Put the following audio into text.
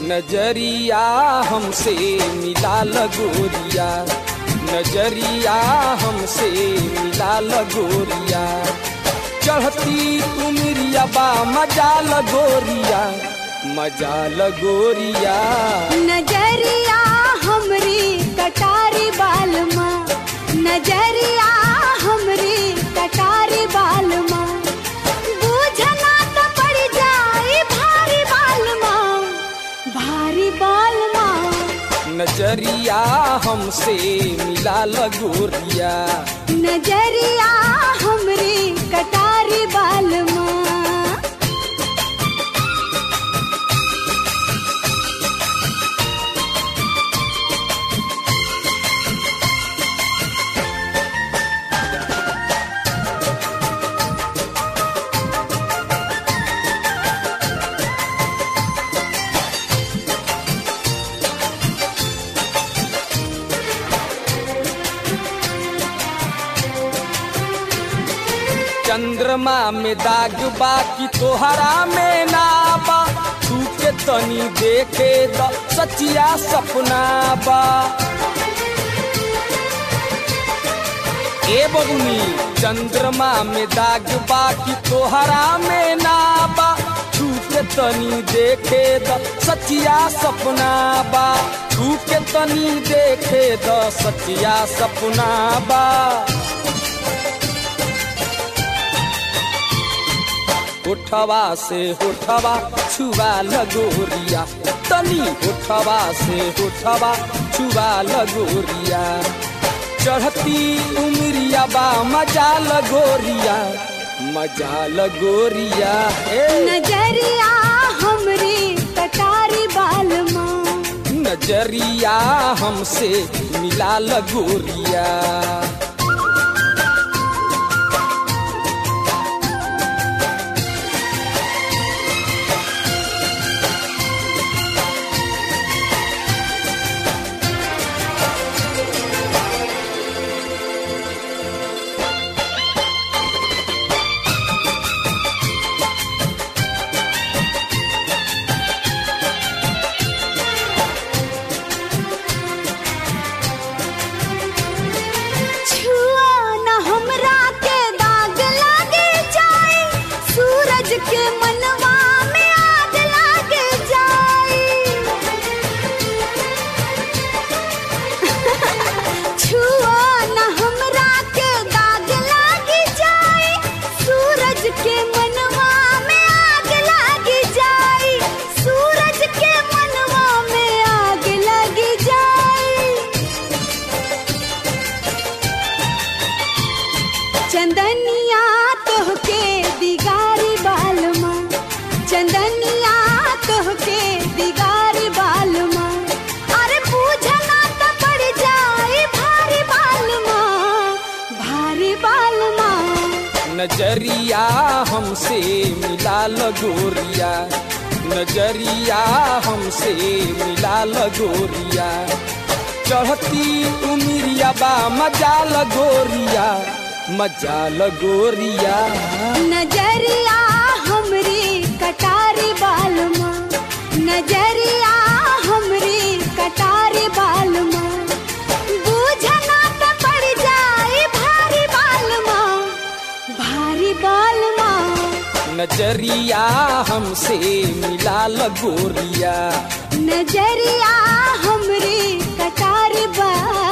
नजरिया हमसे मिला लगोरिया नजरिया हमसे मिला लगोरिया चढ़ती उमरिया बा मजा लगोरिया मजा लगोरिया नजरिया हमरी कटारी बालमा नजरिया हमरी कटारी बालमा बूझना तो पड़ जाई भारी बालमा भारी बालमा नजरिया हमसे मिला लगोरिया नजरिया हमरी कटारी बालमा चंद्रमा में दाग बा कि तोहरा में ना बा तू के तनी देखे द सचिया सपना बा ए बबुनी चंद्रमा में दाग बा कि तोहरा में ना बा तू के तनी देखे द सचिया सपना बा तू के तनी देखे द सचिया सपना बा उठवा से उठवा छुआ लगोरिया तनी उठवा से उठवा छुआ लगोरिया चढ़ती उमरिया बा मजा लगोरिया मजा लगोरिया ए नजरिया हमरी कटारी बालमा नजरिया हमसे मिला लगोरिया छुआ न हमरा के दाग लागे जाए सूरज के मनवा में आग लागे जाए छुआ न हमरा के दाग लागे जाए सूरज के मनवा में आग लागे जाए सूरज के मनवा में आग लगी जाए चंदनिया तोहके दिगारी बालमा चंदनिया तोहके दिगारी बालमा अरे पूछना तो पड़ जाए भारी बालमा भारी बालमा नजरिया हमसे मिला लगोरिया नजरिया हमसे मिला लगोरिया चढ़ती उमरिया बा मजा लगोरिया मजा लगोरिया नजरिया हमरी कटारी बालमा नजरिया हमरी कटारी बालमा बूझना तो पड़ जाए भारी बालमा भारी बालमा नजरिया हमसे मिला लगोरिया नजरिया हमरी कटारी बाल